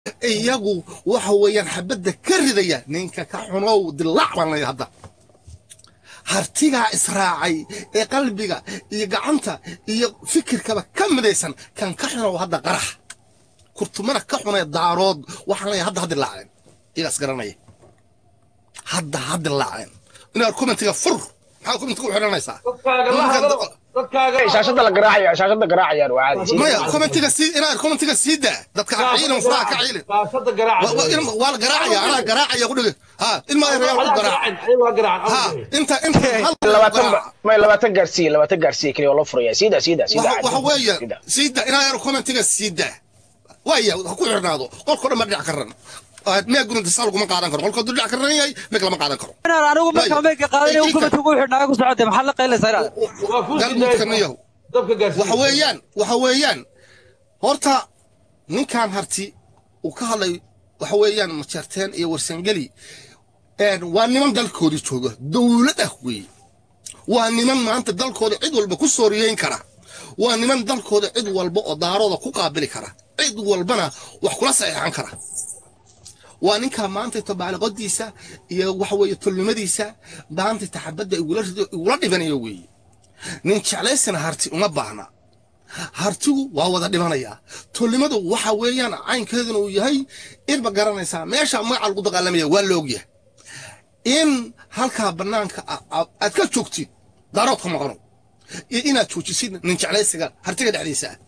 iyagu waxa weeyaan xabadda ka ridaya ninka ka xunow dilaac baan leeyahay hadda hartigaa israacay ee qalbiga iyo gacanta iyo fikirkaba ka midaysan kan ka xunow hadda qarax kurtumana ka xunee daarood waxaan leeyahay hadda haddi laaceen iyagaas garanaya hadda haddi laaceen inaad commentiga fur maxaad commentiga u xidhanaysaa dadkaaga la hadlo dadkaaga la shaashada la garaacaya shaashada garaacayaan waa caadi maya commentiga sii inaad commentiga sii daa dadka ha ciilin furaha ka ciilin shaashada Wa- wa- garaaca ilma- waa la garaacaya anaa garaacaya ku dhigi ha ilma reer ku garaac waa garaacan ha inta inta hal labaatan garaac. ba- may labaatan gaarsiiye labaatan gaarsiiye keliya oo loo furaya siida siida siida waxa waxa weeye Siida. siida inaa yar commentiga sii daa waaya ha ku xirnaado qolko dhan ma dhinac ka ran miyaa gurunta saa laguma qaadan karo qolko dhinac ka ran yahay meg lama qaadan karo inaan anigu markaa meydka qaadanay u kumad ugu xidhnaayo ku socotay maxaa la qaylaysaa inaad waa ku galmudka yahu dabka gaarsiin waxa weeyaan waxa weeyaan horta ninkan harti uu ka hadlay waxa weeyaan majarteen iyo warsangeli een, waa niman dalkoodii jooga dowlad ah weeye waa niman maanta dalkooda cid walba ku sooriyeyn kara waa niman dalkooda cid walba oo daarooda ku qaabili kara cid walbana wax kula saxiixan kara waa ninkaa maanta tabaaliqodiisa iyo waxa weeye tolnimadiisa maanta taxabadda igula rido igula dhibanayo weeye nin jeclaysana harti uma baahna hartigu waa wada dhimanayaa tolnimadu waxa weeyaan caynkeeduna uu yahay inba garanaysaa meesha magaca lagu dagaalamaya waa la ogyahay in halkaa bannaanka a- a- aad ka joogtid daaroodka maqano iyo inaad joojisid nin jeclaysiga hartiga dhexdiisa ah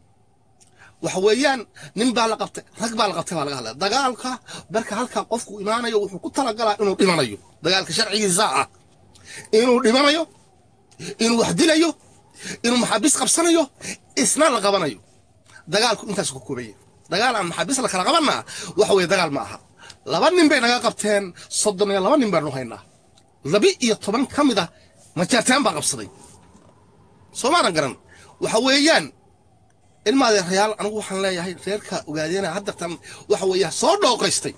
waxa weeyaan nin baa la qabtay rag baa la qabtay baa laga hadlaya dagaalka marka halkaa qofku imaanayo wuxuu ku talagalaa inuu dhimanayo dagaalka sharcigiisa ah inuu dhimanayo inuu wax dilayo inuu maxaabiis qabsanayo isna la qabanayo dagaalku intaas ku koobaya dagaal aan maxaabiis la kala qabanaa waxa weeye dagaal ma aha laba nin bay naga qabteen soddon iyo laba nin baanu haynaa labi iyo toban ka mid ah majaartaan baa qabsaday soomaalan garan waxa weeyaan ilmaadee reyaal anigu waxaan leeyahay reerka ogaadeena haddartan waxa weeya soo dhooqaystay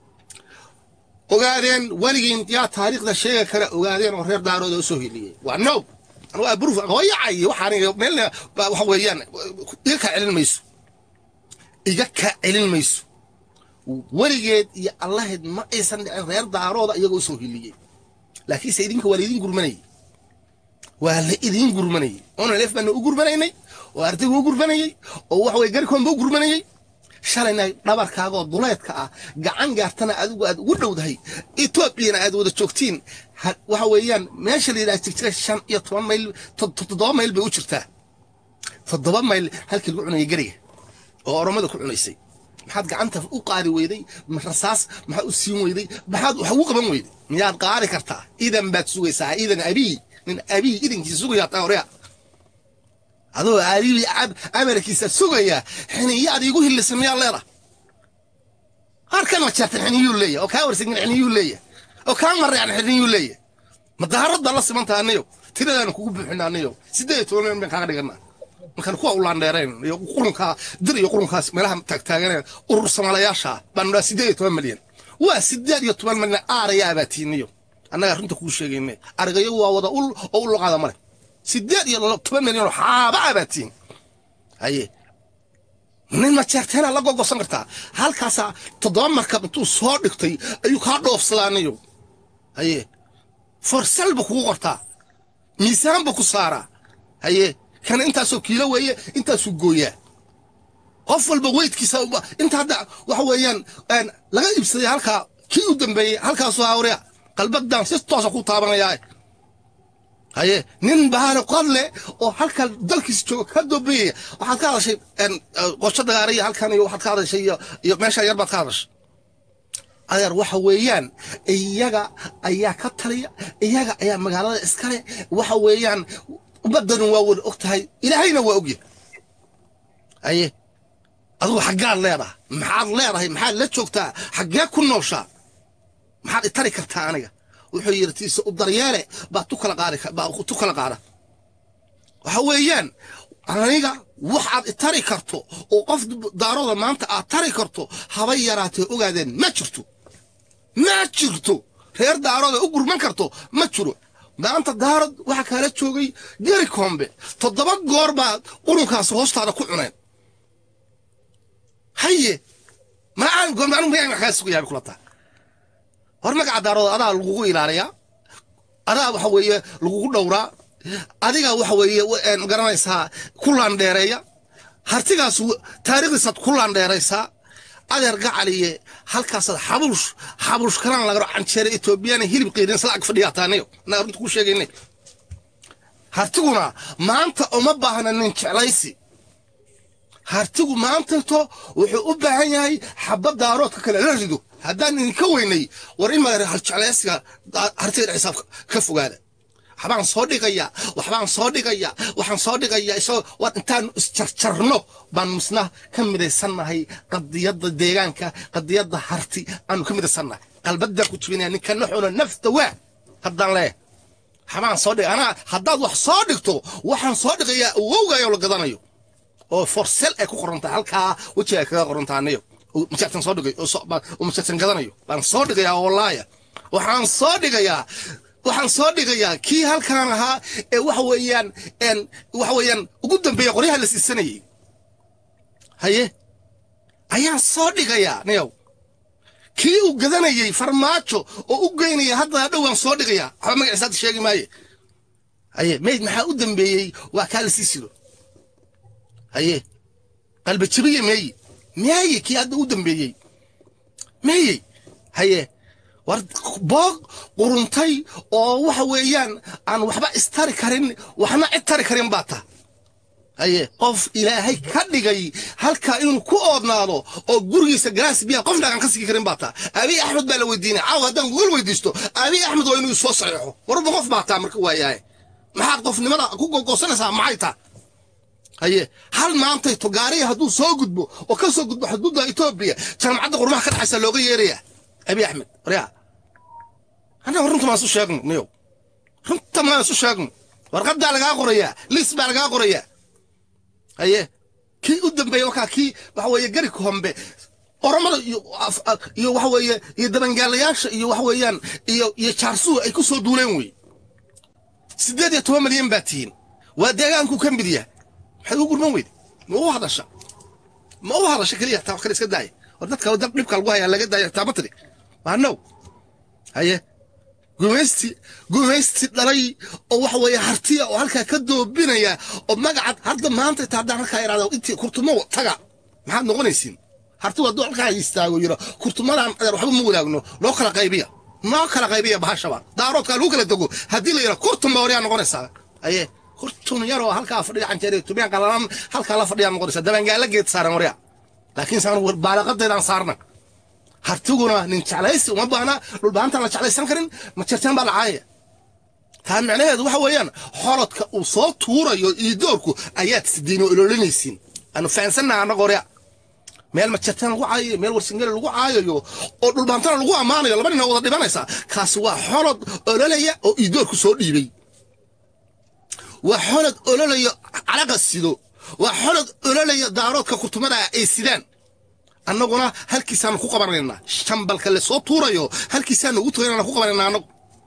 ogaadeen weligiin yaa taariikhda sheega kale ogaadeen oo reer daarooda u soo heliyey waa no anigu abruf hooyacay waxaan meelna baa waxa weeyaan iga kaa celin mayso iga kaa celin mayso weligeed iyo allaheed ma aysan dhicin reer daarooda iyagoo u soo heliyey laakiinse idinka waa laydin gurmanayay waa la idiin gurmanayay oona leef baana u gurmanaynay oo ardaygu u gurmanayay oo waxa weye garikoonba u gurmanayay shalayna dhabarkaagoo duleedka ah gacan gaartana adigu aad ugu dhowdahay etoobiyana aad wada joogtiin ha- waxa weeyaan meesha la yidhaha jigjiga shan iyo toban mayl to- to- toddoba mayl bay u jirtaa toddoba mayl halkii lagu cunayay gariga oo oromada ku cunaysay maxaad gacanta u qaadi weyday ma rasaas maxaad u siin weyday maxaad wax ugu qaban weyday miyaad qaadi kartaa idan baad sugaysaa idan abii nin abii idankiisa sugayaa taa horea adoo abii ab amarkiisa sugaya xiniyaad iigu hilisa miyaa leeda harkan ma jeertan xiniyuu leeyahay oo kaa warsangin xiniyuu leeyahay oo kaa marayaan xiniyuu leeyahay ma daarad baan la simantaha aniyo tiradaanu kugu buuxina aniyo siddeed iyo toban meel baan kaaga dhiganaa markaan kuwa ulaandheerayn iyo qurunkaa dir iyo qurunkaas meelaha taagtaaganeen urur soomaalayaasha baanu dhaha siddeed iyo toban malyan waa siddeed iyo toban malyan aarayaa baa tiiniyo annagaa runta kuu sheegayne arigayo waa wada ul oo u loqaada male siddeed iyo toban malyan oo xaabaa baa tiin haye nin ma jeerteena la gogosan kartaa halkaasaa toddoba markab intuu soo dhigtay ayuu kaa dhoofsadaaniyo haye forsal ba kugu qortaa miisaan ba ku saaraa haye kana intaasoo kiilo weeye intaasuu gooyaa qof walba weydkiisa uba- inta hadda waxa weeyaan een, laga iibsaday halkaa kii u dambeeyey halkaasoo hawrea qalbadan si toosa ku taabanayaa haye nin bahaare qodle oo halka dalkiisa jooga ka dambeeyaya waxaad ka hadashay een, eh, qorsho dagaariya halkan iyo waxaad ka hadashay iyo iyo meesha yar baad ka hadashay adeer waxa weeyaan iyaga ayaa ka taliya iyaga ayaa magaalada iskale waxa weeyaan ummadanu waa wada og tahay ilaahayna waa ogyahay aye adigu xaggaad leedahay maxaad leedahay maxaad la joogtaa xaggee ku nooshaa maxaad itari kartaa aniga wuxuu yidhi tiise u daryeele baa tu kala qaadi ka- baa tu kala qaada waxa weeyaan aniga waxaad itari karto oo qof daarooda maanta aad tari karto haba yaraatee ogaadeen ma jirto ma jirto reer daarooda u gurman karto ma jiro maanta daarad waxaa kaala joogay geri koombe toddoba goor baad qurunkaas hoostaada ku cuneen haye ma aan goon anu miyaa wax kaa sugayaa kula taa hor magaca daarooda adaa lagugu ilaaliyaa adaa waxa weeye lagugu dhowraa adiga waxa weeye ma garanaysaa ku laandheereeya hartigaas taariikhdiisaad ku laandheeraysaa adeer gacaliye halkaasaad xabuush xabuush kalaan lagaro canjeere etoobiyana hilib qiirin isla ag fadhiyaa taanayo naa runta kuu sheegaynay hartiguna maanta uma baahna nin jeclaysi hartigu maantato wuxuu u baahan yahay xabad daaroodka kale la rido haddaan idinka weynay war in mala hal jeclaysiga hartiga dhexdiisa ka fogaada waxbaan soo dhigayaa waxbaan soo dhigayaa waxaan soo dhigayaa isagoo waan intaanu isjarjarno baan misna ka midaysannahay qadiyadda deegaanka qadiyadda harti aanu ka midaysannahay qalbadaan ku jibinaya ninka naxuna nafta waa haddaan leeyahay waxbaan soo dhigay anaa haddaad wax soo dhigto waxaan soo dhigayaa awowgaayoo la gadanayo oo forsel ay ku qorantahay halkaa wejiga ay kaga qorantahay aniyo majartan soo dhigay oo majartan gadanayo baan soo dhigayaa wallaaya waxaan soo dhigayaa waxaan soo dhigayaa kii halkaan ahaa ee waxa weeyaan waxa weeyaan ugu dambeeya qoryaha la siisanayay haye ayaan soo dhigayaa niyow kii uu gadanayey farmaajo oo u geynaya hadda dhowaan soo dhigayaa waxba magaciisa hadda sheegi maaye haye mayd maxaa u dambeeyey waa kaa la sii siro haye qalba jabiye meeye meeye kii hadda u dambeeyey meeye haye war boog quruntay oo waxa weeyaan aan waxba istari karin waxna cid tari karin baa ta haye qof ilaahay ka dhigay halkaa inuu ku oodnaado oo gurigiisa galaas biyaha qofna aan ka sigi karin baa taa abiy axmed baa la weydiinay caawa haddaan gogol weydiisto abiy axmed waa inuu soo saxeexo warba qof baa taa marka waayahay maxaad qofnimada ku gogosanaysaa maxay taa haye hal maantay to gaariya hadduu soo gudbo oo ka soo gudbo xuduudda etoobiya jaamacadda qurmaha ka dhaxaysa looga yeeraya abiy axmed waryaa annaga runta maan isu sheegno niyow runta maan isu sheegno warqaddaa lagaa qorayaa liis baa lagaa qorayaa haye kii u dambeeya wakaa kii waxa weeye gari hombe oromada iyo iyo waxa weeye iyo dabangaalayaasha iyo waxa weeyaan iyo iyo jaarsuhu ay ku soo duuleen wey siddeed iyo toban milyan baa tihiin waa deegaanku ka mid yahay maxaad ugu gurman weyde ma u hadasha ma u hadasha keliya taa wax kale iska daaya war dadka dab dhibka lagu hayaa laga daaya taa ma tiri waa now haye gumaysti gumaysti dhalay oo waxa weeye hartiya oo halkaa ka doobinaya oo magacad hadda maanta inta haddaan halkaa idhahdo intii kurtumo taga maxaad noqonaysiin hartigu hadduu halkaa istaago yiro kurtumadan adeer waxba ma wadaagno loo kala qaybiya noo kala qaybiya bahashaba daaroodkaa lagu kala dego haddii la yidha kurtun baa waryaa noqonaysaa aye kurtun yaroo halkaa fadhiya canjeere tubiyaan qalalan halkaa la fadhiyaa noqonaysaa dabangaala geed saaran waryaa laakiin saan baalaqadeedaan saarna hartiguna nin jeclaysi uma baahna dhulbaantaan la jeclaysan karin ma jirtaan baa la caayaya taa micnaheedu waxa weeyaan xolodka uu soo tuurayo iyo doorku ayaad sidiin oo ololinaysiin aanu fahansannaha annaga horya meel majirtaan lagu caayayo meel warsingeli lagu caayayo oo dhulbaantana lagu ammaanayo laba nin oo wada dhibanaysa kaasi waa xolod ololaya oo iidoorku soo dhiibay waa xolod ololaya calaqa sido waa xolod ololaya daaroodka kurtumada ay sidaan annaguna halkiisaanu ku qabanaynaa shambalka la soo tuurayo halkiisaanu ugu tagaynana ku qabanaynaa annagu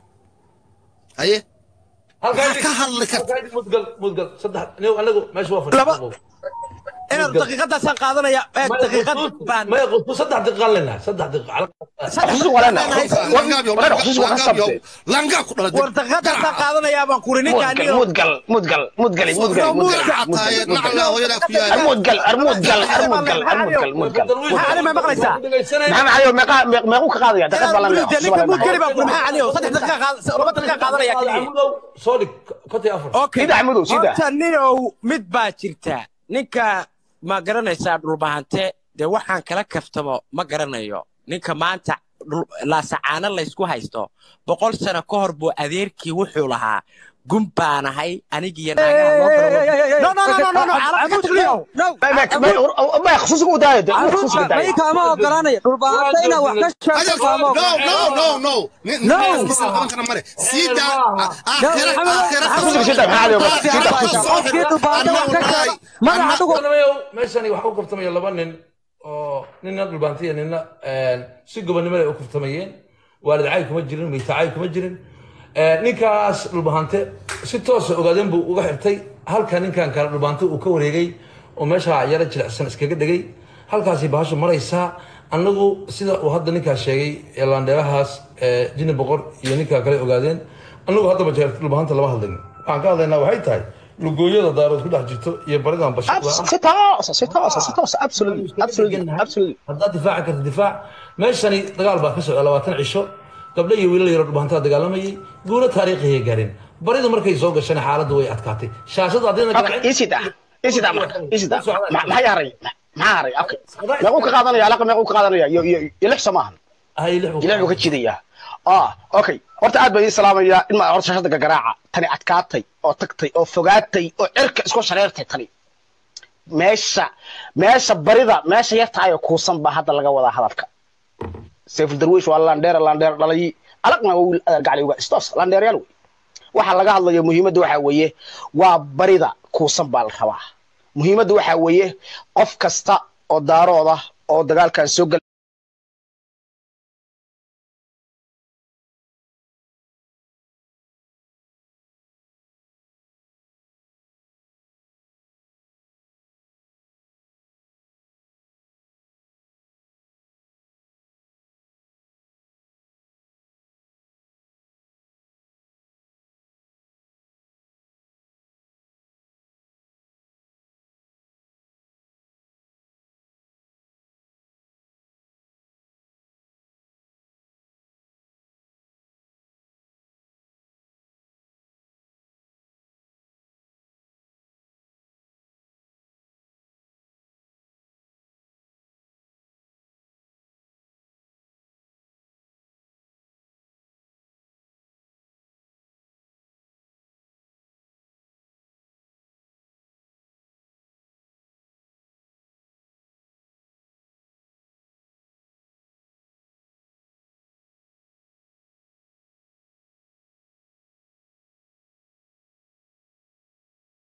haye maxaa ka hadli karta mudgal mudgal saddex anigu anagu meesha waa Laba- fadhiya inaad daqiiqadaasaan qaadanaya ee daqiiqad baan maya qofku saddex daqiiqa leynaa saddex daqiiqa خصوصي ولا انا ولا خصوصي ولا خصبتي langaab ku dhalay war daqiiqadaasaan qaadanayaa baan kuri ninka مودقل aniga مودقل مودقل مودقل مودقل xataaye nacla hooyadaa ku yaala المودقل المودقل المودقل المودقل مودقل maxaa anima maqlaysaa maxaa maxaa meeqa meequ ka qaadaya daqiiqad baa la Dee ninka muudgeli baan kuri maxaa aniga saddex daqiiqa qaad- laba daqiiqa qaadanaya keliya soo dhig konti afar okay Sida Axmedow, sida. horta ninow mid baa jirta ninka ma garanaysaa dhulbahante dee waxaan kala kaftamo ma garanayo ninka maanta dhul- laasacaano laysku haysto boqol sano ka hor buu adeerkii wuxuu lahaa gun baanahay anigiyo naagaha loo galo- No, no, no, no, no, no, calab ka tagniyow. ما خصوصي ku daaya خصوصي ku daaya mayka ma ogolaanaya dhulbaanta inaa wax ka sheegto kaama no ogola no no no No. ninkiisa qaban kara mare siida aakhira No, aakhira خصوصي ku sida maxaa leeyahay sida qofkii dhulbaanta wax ka sheega magaca dhugu Anamayo, meeshani waxa u kaftamaya laba nin oo nina dhulbaantiya nina si gobonimo leh u kaftamayeen waalid caay kuma jirin miita caay kuma jirin ninkaas dhulbahante si toosa ogaadeen buu uga xirtay halka ninkan kale dhulbaante uu ka wareegay oo meesha yara jilicsan iskaga dhegay halkaasi bahashu maraysaa annagu sida uu hadda ninkaas sheegay ee laandheerahaas ee jini boqor iyo ninkaa kale ogaadeen annagu hadda majeer dhulbahanta lama hadlayno waxaan ka hadlaynaa waxay tahay lugooyada daarood ku dhex jirto iyo baridan bashir Abs- si toosa si toosa si toosa absolutely absolutely absolutely haddaad difaaci karta difaac meeshani dagaal baa ka socda labaatan cisho gabdho iyo wiilal yaro dhubaantaa dagaalamayay guulo taariikhiya gaareen baridu markay soo gashana xaaladdu way adkaatay shaashada haddayna okay isi daa isi daa marka isi daa Ma- maxay haray maxaa haray okay meequu ka qaadanaya alaqa meequu ka qaadanaya iyo iyo iyo lix samaahan hay lix ilaah buu ka jidayaa ah okay horta aad baan idin salaamayaa in ma horta shashada gagaraaca tani adkaatay oo tagtay oo fogaatay oo cirka isku shareertay tani meesha meesha barida meesha yartahay oo kuusan baa hadda laga wadaa hadalka sayful darwiish waa landheer landheer dhalay alaqna waa wiil adeer gacli uga istos landheeryaal wey waxa laga hadlayo muhiimadda waxaa weeye waa barida kuusan baa la rabaa muhiimadda waxaa weeye qof kasta oo daarooda oo dagaalkan soo gala